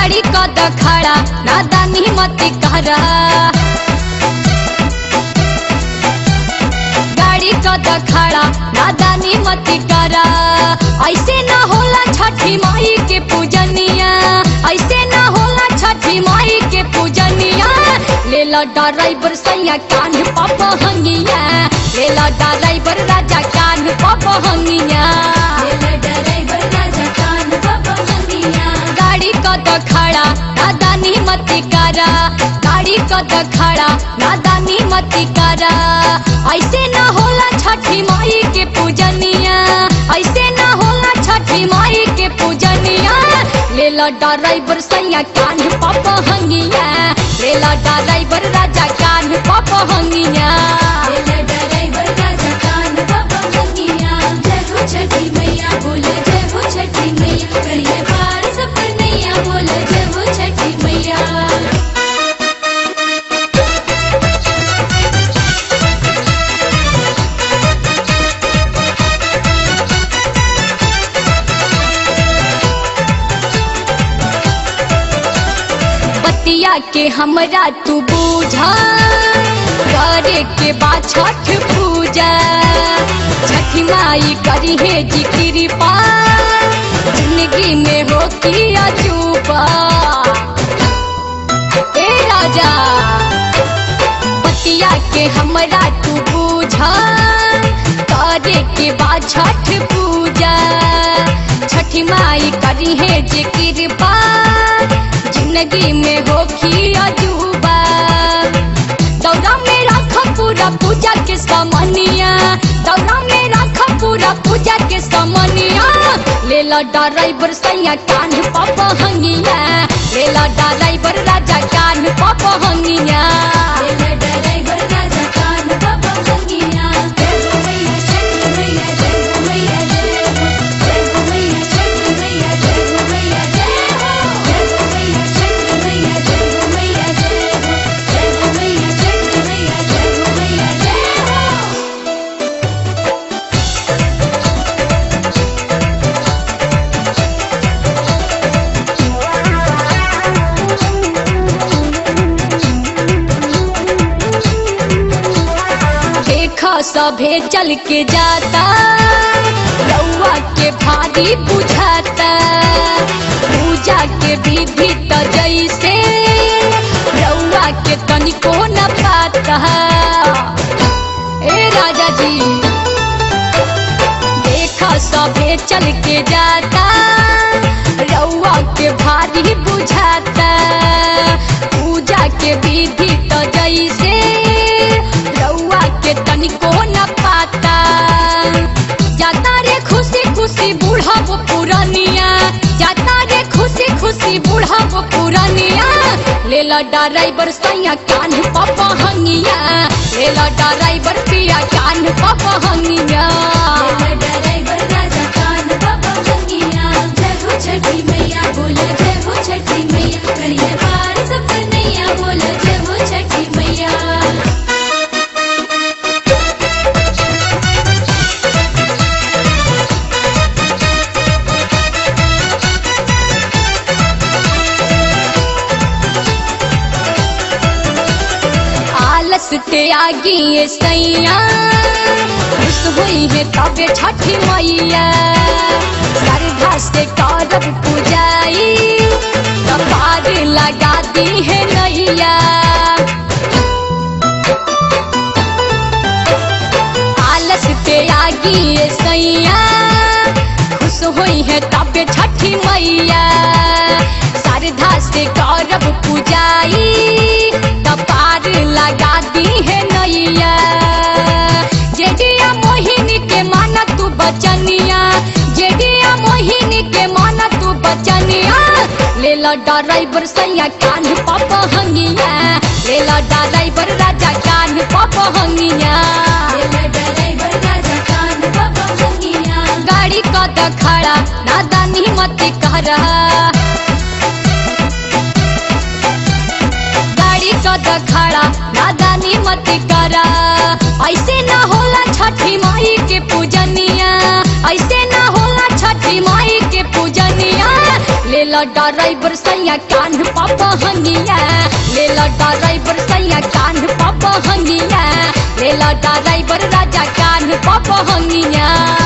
गाड़ी कद खड़ा नादानी मत करा गाड़ी कद खड़ा नादानी मत करा ऐसे ना होला छठी माई के पूजनिया ऐसे ना होला छठी माई के पूजनिया ले ला ड्राइवर सैया कान पापा हंगिया ले ला ड्राइवर राजा कान पापा हंगिया गाड़ी कद खड़ा नादानी मत करा गाड़ी कद खड़ा नादानी मत करा ऐसे ना होला छठी माई के पूजनिया ऐसे ना होला छठी माई के पूजनिया ले ला ड्राइवर सैया कान पापा हंगिया ले ला ड्राइवर राजा कान पापा हंगिया छठी मैया बोले जय हो छठी मैया करिए पार सपनैया बोले जय हो छठी मैया बतिया के हमरा तू बूझा करे के बा छठ पूजा छठी माई करी है जी कृपा जिंदगी में हो की अजूबा ए राजा बतिया के हमरा तू बूझा करे के बा छठ पूजा छठी माई करी है जे कृपा जिंदगी में होखी अजूबा दौरा में रख पूरा पूजा के समनिया दौरा में रख पूरा पूजा के समनिया ले ला ड्राइवर सैया कान पापा हंगिया ले ला ड्राइवर राजा कान पापा हंगिया ड्राइवर राजा कान बाबा हंगिया जय हो मैया छठी मैया जय हो मैया जय हो जय हो मैया छठी मैया जय हो मैया जय हो जय हो मैया छठी मैया जय हो जय हो मैया छठी मैया जय हो मैया जय हो देखा सभे चल के जाता रउआ के भारी बुझाता पूजा के विधि त जैसे रउआ के तनिको न पाता ए राजा जी देखा सभे चल के जाता रउआ के भारी बुझाता पूजा के विधि त जैसे रउआ के तनिको न पाता जाता रे खुशी खुशी बूढ़ब पुरनिया जाता रे खुशी खुशी बूढ़ब पुरनिया ले ला ड्राइवर सैया कान पापा हंगिया ले ला ड्राइवर पिया कान पापा हंगिया ड्राइवर राजा कान बाबा हंगिया जय हो छठी मैया बोले जय हो छठी मैया करिए पार सपनैया बोले जय हो छठी मैया आलस ते आगी ये सैया खुश हुई है तबे छठी मैया श्रद्धा से करब पूजाई कपार लगा दी है नैया आलस ते आगी ये सैया खुश हुई है तबे छठी मैया श्रद्धा से करब पूजाई कपार लगा दी है नैया जेडिया मोहिनी के माना तू बचनिया जेडिया मोहिनी के माना तू बचनिया ले ला ड्राइवर सैया कान पापा हंगिया ले ला ड्राइवर राजा कान पापा हंगिया ड्राइवर राजा कान बाबा हंगिया गाड़ी कद खड़ा नादानी मत करा गाड़ी कद खड़ा नादानी मत करा ऐसे ना होला छठी माई के पूजनिया ऐसे ना होला छठी माई के पूजनिया ले लेला ड्राइवर सैया कान पापा हंगिया लेला ड्राइवर सैया कान पापा हंगिया लेला ड्राइवर राजा कान पापा हंगिया